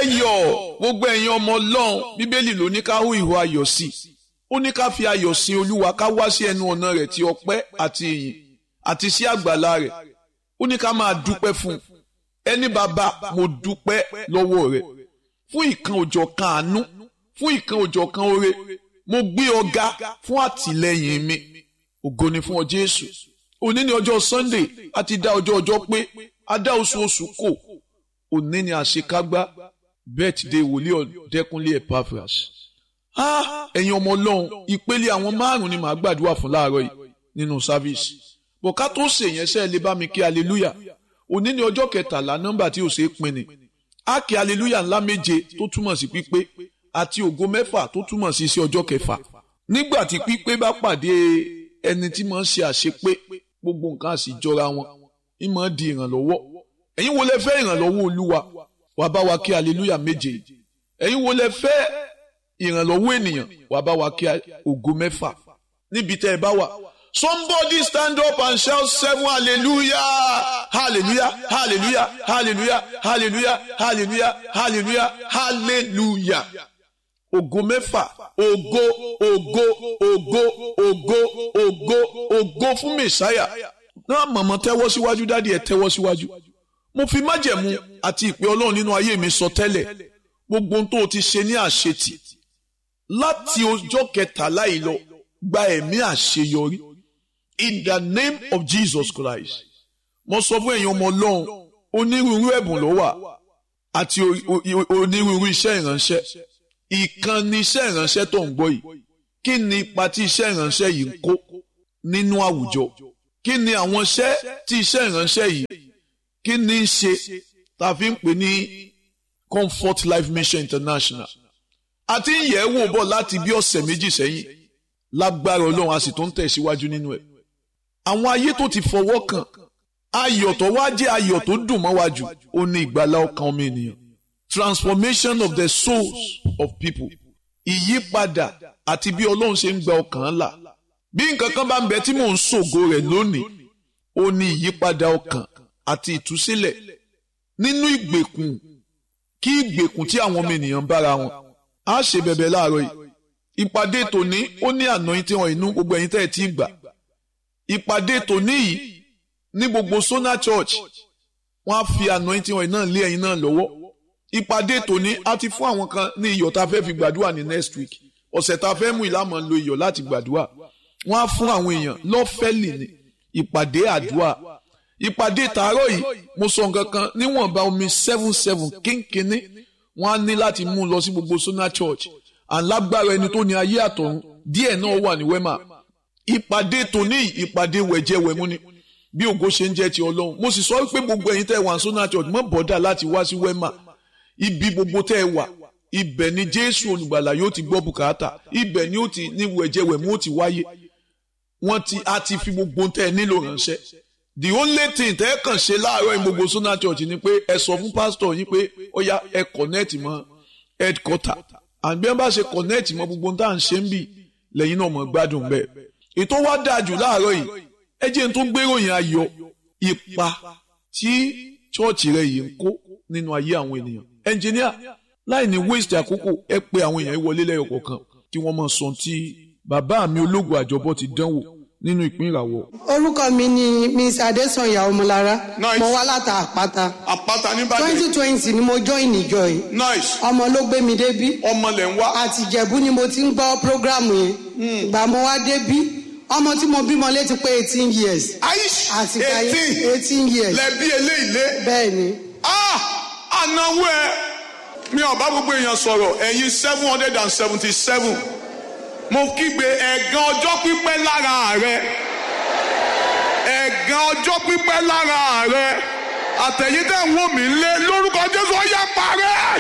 yọ̀ gbogbo ẹ̀yin ọmọ ọlọ́run bíbélì ló ní ká hú ìhó ayọ̀ sí i ó ní ká fi ayọ̀ sin olúwa ká wá sí ẹnu ọ̀nà rẹ̀ ti ọpẹ́ àti ìyìn àti sí àgbàlá rẹ̀ ó ní ká máa dúpẹ́ fún un ẹni bàbá mo dúpẹ́ lọ́wọ́ rẹ̀ fún ìkan òjọ̀ kan àánú fún ìkan òjọ̀ kan oore mo gbé ọ̀gá fún àtìlẹ́yìn mi ògo ni fún ọ jésù òní ni ọjọ́ sunday a ti dá ọjọ́ ọjọ́ pé a dá oṣù oṣù kò òní ni àṣekágbá birthday wòlíì ọ̀dẹ́kunlé epaphras ẹ̀yin ọmọ ọlọ́run ìpele àwọn márùn-ún ni màá gbàdúrà fún láàárọ̀ yìí nínú sáfíìsì bọ̀ ká tó ṣèyẹn sẹ́ẹ̀ lè bá mi kí hallelujah òní ni ọjọ́ kẹtàlá nọ́mbà tí ò ṣeé pin ni á kí hallelujah ńlá méje tó túmọ̀ sí pípé àti ògo mẹ́fà tó túmọ̀ sí sí ọjọ́ kẹfà nígbà tí pípé bá pàdé ẹni tí máa ń ṣe àṣepé gbogbo nǹkan á sì jọra wọn ń máa di ìrànlọ́wọ́ ẹ̀yin wo lẹ fẹ́ ìrànlọ́wọ́ olúwa wàá bá wa kí hallelujah méje ẹ̀yin wo lẹ fẹ́ ìrànlọ́wọ́ ènìyàn wàá bá wa kí ògo mẹ́fà níbi tẹ́ ẹ bá wà Somebody stand up and shout seven hallelujah, hallelujah, hallelujah, hallelujah, hallelujah, hallelujah, hallelujah, hallelujah. Ògo mẹ́fà, ògo, ògo, ògo, ògo, ògo, ògo fún Mèsáyà. Náà mọ̀mọ́ tẹ́wọ́ síwájú dádì ẹ̀ tẹ́wọ́ síwájú. Mo fi májẹ̀mú àti ìpè Ọlọ́run nínú ayé mi sọ tẹ́lẹ̀. Gbogbo ohun tó o ti ṣe ní àṣetì. Láti ọjọ́ kẹtàlá yìí lọ, gba ẹ̀mí àṣeyọrí in the name of Jesus Christ. mo sọ fún ẹ̀yin ọmọ ọlọ́run onírúurú ẹ̀bùn ló wà àti onírúurú iṣẹ́ ìránṣẹ́ ìkànnì iṣẹ́ ìránṣẹ́ tó ń gbọ́ yìí kí ni ipa tí iṣẹ́ ìránṣẹ́ yìí ń kó nínú àwùjọ kí ni àwọn iṣẹ́ tí iṣẹ́ ìránṣẹ́ yìí kí ni í ṣe tá a fi ń pè ní Comfort Life Mission International àti ń yẹ̀ ẹ́ wò bọ̀ láti bí ọ̀sẹ̀ méjì sẹ́yìn lágbára ọlọ́run a sì tó ń tẹ̀síwájú nínú ẹ̀ àwọn ayé tó ti fọwọ́ kàn ayọ̀ tó wá jẹ́ ayọ̀ tó dùn mọ́ wájú ó ní ìgbàlá ọkàn ọmọ ènìyàn transformation of the souls of people ìyípadà àti bí ọlọ́run ṣe ń gba ọkàn là bí nǹkan kan bá ń bẹ tí mò ń ṣògo rẹ̀ lónìí ó ní ìyípadà ọkàn àti ìtúsílẹ̀ nínú ìgbèkùn kí ìgbèkùn tí àwọn ọmọ ènìyàn bára wọn á ṣe bẹ̀bẹ̀ láàárọ̀ yìí ìpàdé tòní ó ní àná tí wọn inú gbogbo ẹ̀yin tẹ́ ẹ ti gbà ìpàdé tòní yìí ní gbogbo Sona Church wọ́n á fi anointing oil náà lé ẹ̀yin náà lọ́wọ́ ìpàdé tòní á ti fún àwọn kan ní iyọ̀ tá a fẹ́ fi gbàdúrà ní next week ọ̀sẹ̀ tá a fẹ́ mú ìlànà lo iyọ̀ láti gbàdúrà wọ́n á fún àwọn èèyàn lọ́fẹ̀lì ní ìpàdé àdúrà ìpàdé tàárọ̀ yìí mo sọ nǹkan kan níwọ̀nba omi seven seven kínkínní wọ́n á ní láti mú un lọ sí gbogbo Sona Church alágbára ẹni tó ní ayé àtọ̀run díẹ̀ náà wà ní wẹ́mà ìpàdé tòní ìpàdé wẹ̀jẹ̀wẹ̀mú ni bí ògo ṣe ń jẹ́ ti ọlọ́run mo sì sọ pé gbogbo ẹ̀yin tẹ́ ẹ wà ní Sona Church mọ́ bọ́dà láti wá sí wẹ́mà ibi gbogbo tẹ́ ẹ wà ibẹ̀ ni Jésù olùgbàlà yóò ti gbọ́ bùkátà ibẹ̀ ni ó ti ní wẹ̀jẹ̀wẹ̀mú ó ti wáyé wọ́n ti a ti fi gbogbo tẹ́ ẹ nílò ránṣẹ́ the only thing tẹ́ ẹ kàn ṣe láàárọ̀ ní gbogbo Sona Church ni pé ẹ sọ fún pásítọ̀ yín pé ó yá ẹ connect mọ́ headquarter àbí wọn bá ṣe connect mọ́ gbogbo tá à ń ṣe ń bì lẹ́yìn náà mọ̀ gbádùn bẹ́ẹ̀ ètò wa dáa jù láàárọ̀ yìí ẹ jẹ́ n tó gbéròyìn ayọ̀ ipa tí chọ́ọ̀chì rẹ̀ yìí ń kó nínú ayé àwọn ènìyàn ẹnjìníà láì ní waste àkókò ẹ pé àwọn èèyàn wọlé lẹ́yọ̀ kọ̀ọ̀kan kí wọ́n máa sọ tí bàbá mi ológun àjọbọ ti dánwò nínú ìpín ìràwọ̀. orúkọ mi ni miss adesanya ọmọlára Nice. mo wá láta àpáta àpáta nìbàdàn twenty twenty ni mo join ìjọ yìí nice ọmọ ló gbé mi débí ọmọ lẹ̀ ń wá àti ìjẹ̀bú ni mo ti ń gbọ́ prógrámù yẹn ìgbà mo wá débí ọmọ tí mo bímọ létí pé eighteen years aish àti ìgbà yẹn eighteen eighteen years lẹ́bí eléyìí lé bẹ́ẹ̀ ni ah ànáwó ẹ mi ò bá gbogbo èèyàn sọ̀rọ̀ ẹ̀yin seven hundred and seventy seven mo kígbe ẹ̀gàn ọjọ́ pípẹ́ lára rẹ ẹ̀gàn ọjọ́ pípẹ́ lára rẹ àtẹ̀yìn tẹ̀ ń wò mí lé lórúkọ Jésù ó yá parẹ́.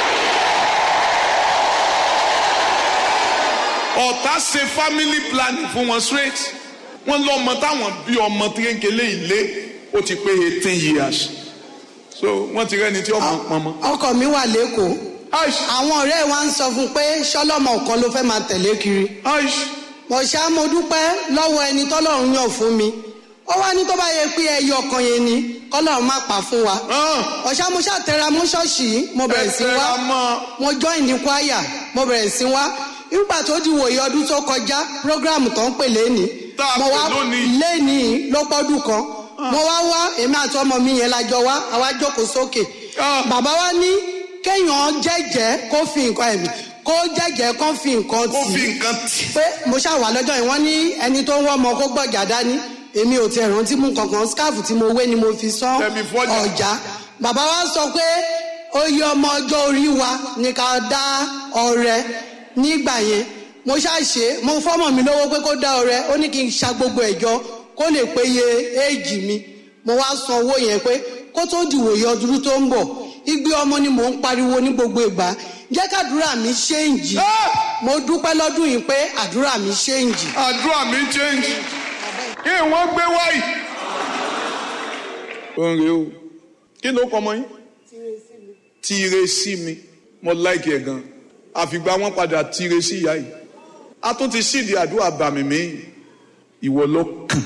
ọ̀tá ṣe family planning fún wọn straight wọ́n lọ́mọ táwọn bí ọmọ kékeré ilé ó ti pé eighteen years so wọ́n ti rẹ́ni tí ọmọ pọnmọ. ọkọ mi wà lẹ́kọ̀ọ́ aish àwọn ọ̀rẹ́ wa ń sọ fún un pé ṣọlọ́mọ kan ló fẹ́ máa tẹ̀lé kiri aish mo ṣá mo dúpẹ́ lọ́wọ́ ẹni tọ́lọ́run yàn fún mi ó wá ní tó bá yẹ pé ẹyọ ọkàn yẹn ni kọ́lọ́run má pa fún wa hàn ọ̀ṣà mo ṣàtẹ̀ra mú ṣọ́ọ̀ṣì yìí mo bẹ̀rẹ̀ sí wá ẹ̀tẹ̀ra mọ́ mo join ní kwaya mo bẹ̀rẹ̀ sí wá nígbà tó di wòye ọdún tó kọjá program tó ń pè lẹ́ni Tá a mo pè wá lónìí. lẹ́ni ló pọ́dún kan mo wá wá èmi àti ọmọ mi yẹn la jọ wá àwa jókòó sókè Ah. bàbá wa ní kéèyàn jẹ́jẹ́ kó fi nǹkan ẹ̀mí kó jẹ́jẹ́ kó fi nǹkan ó tì fi í nǹkan tì pé mo ṣàwà lọ́jọ́ yìí wọ́n ní ẹni tó ń wọ́ ọmọ kó gbọ̀jà dání èmi ò tiẹ̀ rántí mú kankan skáàfù tí mo wé ni mo fi sán Tẹ̀mí fọ́jà. ọjà bàbá wa sọ pé oyè ọmọ ọjọ́ orí wa ní ká dá ọrẹ nígbà yẹn mo ṣàṣe mo fọ́mọ̀ mi lówó pé kó dá ọrẹ ó ní kí n ṣa gbogbo ẹ̀jọ kó lè péye éèjì mi mo wá san owó yẹn pé kó tó dìwòye ọdún tó ń bọ̀ igbe ọmọ ni mò ń pariwo ní gbogbo ìgbà jẹ́ kàdúrà mi ṣéǹjì mo dúpẹ́ lọ́dún yìí pé àdúrà mi ṣéǹjì. àdúrà mi change kí wọ́n gbé wáyì. ó ń re o kí ló kọ ọmọ yín. tíire sí mi mo láìkì ẹ̀ gan àfìgbà wọn padà tíire sí ìyá yìí a tún ti sídìí àdúrà bàmí mi ìwọ ló kàn.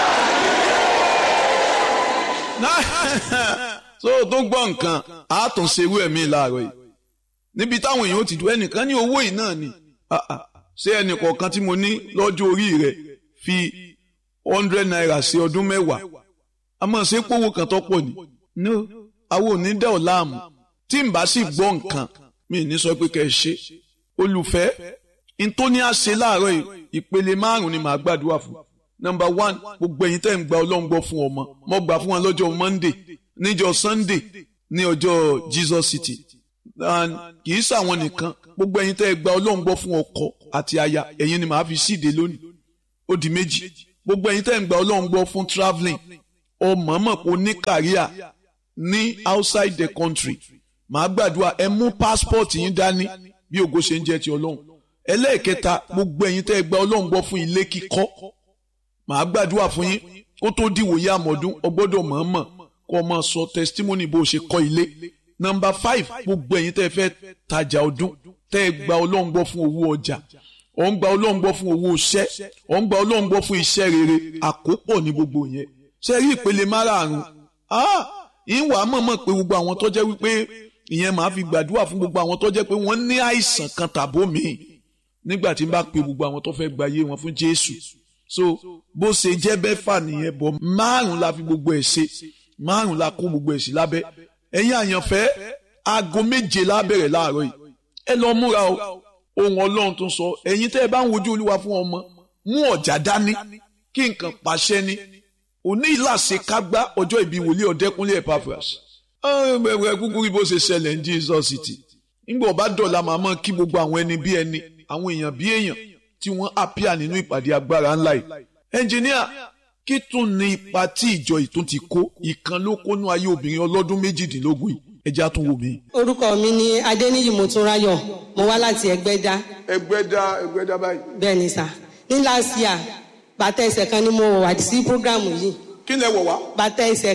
so tó gbọ́ nǹkan a tún ṣe irú ẹ̀mí láàárọ̀ yìí níbi táwọn èèyàn ó ti dùn ẹnìkan ní owó yìí náà ni Ah, ah. ṣé ẹnìkọ̀ọ̀kan tí mo ní lọ́jọ́ orí rẹ̀ fi hundred naira sí ọdún mẹ́wàá a máa ṣe pówó kan tó pọ̀ ni no àwọn ò ní dẹ́ ọ̀ láàmú tí n bá sì gbọ́ nǹkan mi ì ní sọ pé kẹ́ ẹ ṣe olùfẹ́ n tó ní àṣẹ láàárọ̀ yìí ìpele márùn-ún ni màá gbàdúrà fún number one gbogbo ẹ̀yin tẹ́ ń gba ọlọ́run gbọ́ fún ọmọ mo gbà fún wọn lọ́jọ́ monday níjọ́ sunday ní ọjọ́ jesus city and kì í ṣàwọn nìkan gbogbo ẹ̀yin tẹ́ ẹ gba ọlọ́run gbọ́ fún ọkọ àti aya ẹ̀yin ni màá fi síde lónìí ó di méjì gbogbo ẹ̀yin tẹ́ ń gba ọlọ́run gbọ́ fún travelling ọmọọmọ kò ní kàríà ní outside the country màá gbàdúrà ẹ mú passport yín dání bí ògo ṣe ń jẹ́ ti ọlọ́run ẹlẹ́ẹ̀kẹta gbogbo ẹ̀yin tẹ́ ẹ gba ọlọ́run gbọ́ fún ilé kíkọ́ màá gbàdúrà fún yín kó tó dìwòye àmọ́dún ọgbọ́dọ̀ mọ̀ọ́mọ̀ kó o máa sọ testimony bó o ṣe kọ́ ilé number five gbogbo ẹ̀yin tẹ́ ẹ fẹ́ tajà ọdún tẹ́ ẹ gba ọlọ́run gbọ́ fún owó ọjà ọ̀ ń gba ọlọ́run gbọ́ fún owó iṣẹ́ ọ̀ ń gba ọlọ́run gbọ́ fún iṣẹ́ rere àkópọ̀ ní gbogbo yẹn ṣe rí ìpele márààrún ah ìwà mọ̀mọ́ pé gbogbo àwọn tó jẹ́ wípé ìyẹn màá fi gbàdúrà fún gbogbo àwọn tó jẹ́ pé wọ́n ní àìsàn kan tàbó míì nígbà tí n bá pe gbogbo àwọn tó fẹ́ gba ayé wọn fún Jésù so bó ṣe jẹ́ bẹ́fà nìyẹn bọ̀ márùn la fi gbogbo ẹ̀ ṣe márùn la kó gbogbo ẹ̀ sí lábẹ́ ẹ̀yin àyànfẹ́ aago méje lábẹ̀rẹ̀ láàárọ̀ yìí ẹ lọ múra o ohun Ọlọ́run tó ń sọ ẹ̀yin tẹ́ ẹ bá ń wojú Olúwa fún ọmọ mú ọ̀jà dání kí nǹkan pàṣẹ ni òní ìlàsẹ̀ kágbá ọjọ́ ìbí wòlíì ọ̀dẹ́kúnlé Epaphras ẹ kúkú rí bó ṣe ṣẹlẹ̀ ní Jesus city nígbà ọba dọ̀la màmá kí gbogbo àwọn ẹni bí ẹni àwọn èèyàn bí èèyàn tí wọ́n àpíà nínú ìpàdé agbára ńlá yìí ẹnjìníà kí tún ní ipa tí ìjọ ìtún ti kó ìkan ló kónú ayé obìnrin ọlọ́dún méjìdínlógún yìí ẹjẹ́ á tún wò mí. orúkọ mi ni adéníyì mọtúnráyọ̀ mo wá láti ẹgbẹ́dá ẹgbẹ́ dá ẹgbẹ́ dá báyìí. bẹ́ẹ̀ ni sà ní last year bàtà ẹsẹ̀ kan ni mo wà sí programu yìí kí lẹ wọ̀ wá. bàtà ẹsẹ̀